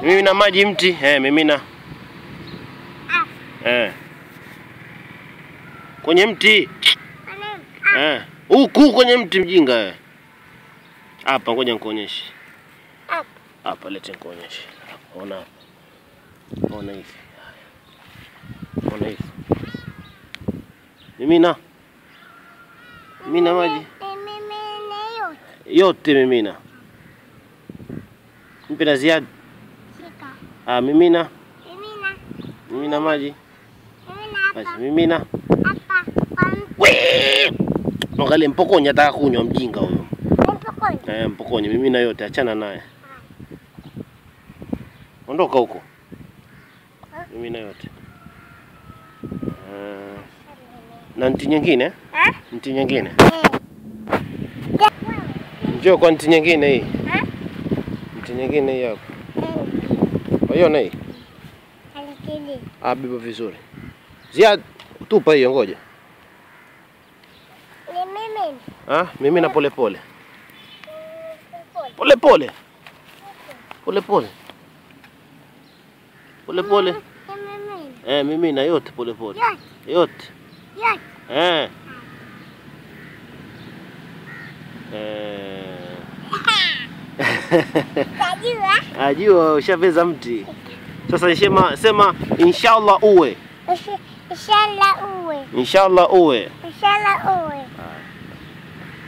Mimina maji mti. Eh, mimina. Eh. Kwenye mti. Eh. Huku kwenye mti mjinga wewe. Hapa ngoja nikuonyeshe. Hapa. Hapa lete nikuonyeshe. Hapa, Ona hapa. Ona hivi. Haya. Ona hivi. Mimina. Mimina maji. Yote mimina. Mpe na ziada. Ah, mimina. Mimina maji. Basi mimina. Wee! Angalia mpokonye ataka kunywa mjinga huyo. Eh, mpokonye mimina yote achana naye. Ondoka huko. Mimina yote. Eh, na nti nyingine? Eh? Nti nyingine. Njoo kwa nti nyingine hii. Nti nyingine hii hapo. Waiona hii? Ah, beba vizuri. Ziad, tupa hiyo ngoja. Ah, mimi na pole pole. Pole pole. Pole pole. Pole pole. Eh, mimi na yote pole pole. Yote. Eh. Eh. Ajua ushaveza mti. Sasa sema sema inshallah uwe. Inshallah uwe. Inshallah uwe. Inshallah uwe. Haya.